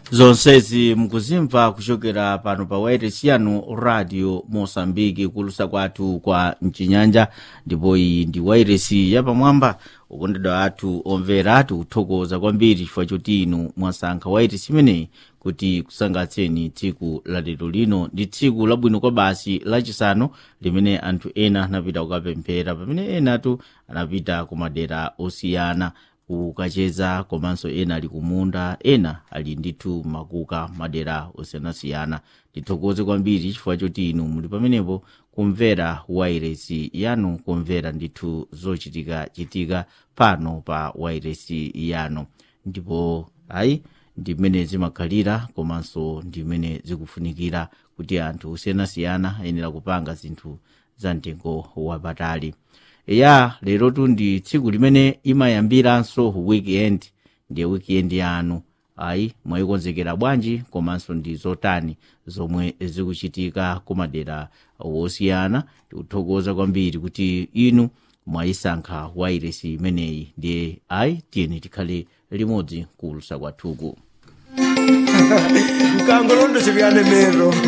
zonsezi mukuzimva kuchokera pano pa wairesi yanu radio mosambiki kulusa kwathu kwa mchinyanja ndipo iyi ndi wairesi yapamwamba ukondedwa athu omvera tikuthokoza kwambiri chifukwa choti inu mwasankha wairesi imeneyi kuti kusangatseni tsiku la lero lino ndi tsiku labwino kwa basi lachisanu limene anthu ena anapita kukapemphera pamene enatu anapita ku madera osiyana kukacheza komanso ena ali kumunda ena ali ndithu makuka madera osiyanasiyana tithokoze kwambiri chifukwa choti inu muli pamenepo kumvera wairesi yanu kumvera ndithu zochitika chitika pano pa wairesi yanu ndipo ayi ndimene zimakhalira komanso ndimene zikufunikira kuti anthu osiyanasiyana ayenera kupanga zinthu za mtengo wapatali ya lerotu ndi tsiku limene imayambiranso weekend ndiye weekend yanu ayi mwayikonzekera bwanji komanso ndi zotani zomwe zikuchitika kumadera wosiyana tikuthokoza kwambiri kuti inu mwayisankha wairesi imeneyi ndiye ayi tiyeni tikhale limodzi kulusa kwathuku mkango londo chikuyanemero